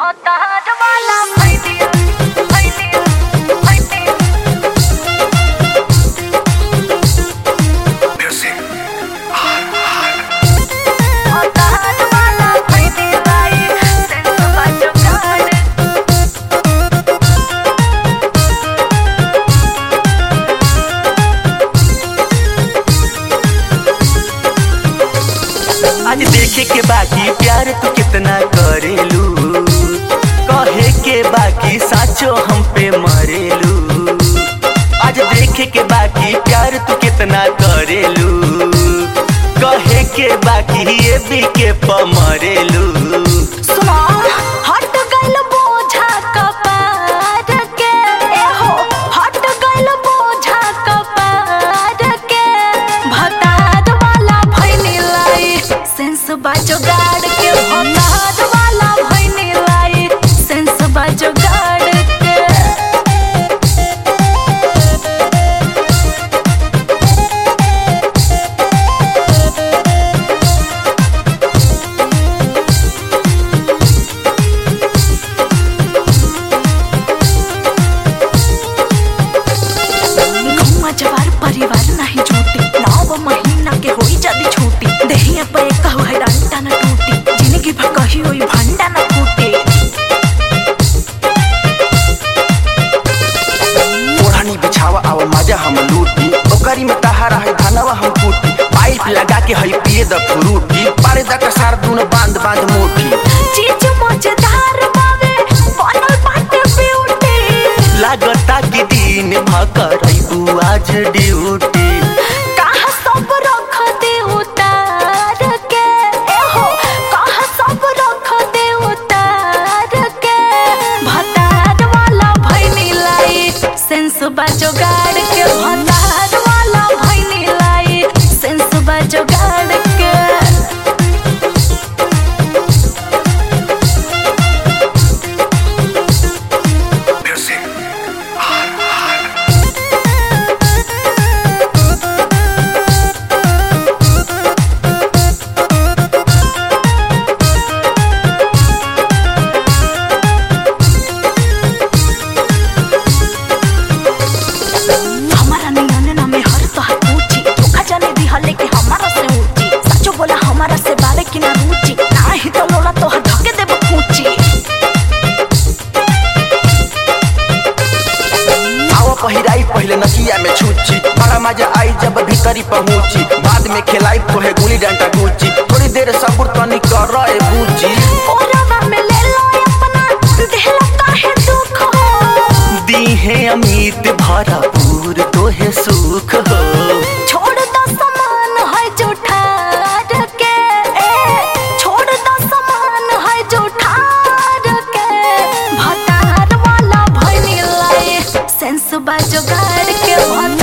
भतार वाला भैलिया भैलिया भैलिया भतार वाला भैलिया सेंस बाजो गाड़ आज देखे के बाकी प्यार तू कितना करेलू कहे के बाकी साचो हम पे मरेलू आज देखे के बाकी प्यार तू कितना करेलू कहे के बाकी ये भी के प मरेलू सुनो हट गइल बोझा कपार के ए हो हट गइल बोझा कपार के भतार वाला भइनी लाई सेंस बाजो गाड़ के भतार वाला भइनी लाई सेंस बाजो गाड़ के गौवा जवार परिवार नाही झूठी नौ महीना के होई जदी छूटी देहिया पे कहू है डंडा न टूटी जिंदगी भर कही होई भंडा न फूटे ओढ़नी बिछावा आवा मजा हम लूटी ओकरी में तहारा है धनवा हम कूटी पाइप लगा के हई पिए द फ्रूटी पारे द कसार दून बांध बांध मोटी चीज मजेदार बावे बनल बाटे ब्यूटी लागता कि दिन भकर आज ड्यूटी कहा सब रख दे उतार के ए हो कहा सब रख दे उतार के भतार वाला भइनी लाई सेंस बाजो गाड़ के भतार वाला भइनी लाई सेंस बाजो गाड़ के हमारा नियन ना में हर तो पूछी धोखा जाने दी हले कि हमारा से ऊंची सचो बोला हमारा से बारे की ना रुचि ना ही तो लोला तो हर धके देबो पूछी आवा पहिराई पहले नकिया में छूची बड़ा मजा आई जब भीतरी पहुंची बाद में खिलाई तो है गुली डंडा गुची थोड़ी देर सब्र तनी कर रहे बूची ओरवा में ले लो अपना देहला काहे दुख हो दी है अमित भरपूर तोहे सुख हो छोड़ दो समान है जो ठार के ए छोड़ दो समान है जो ठार के भतार वाला भइनी लाई सेंस बाजो गाड़ के भतार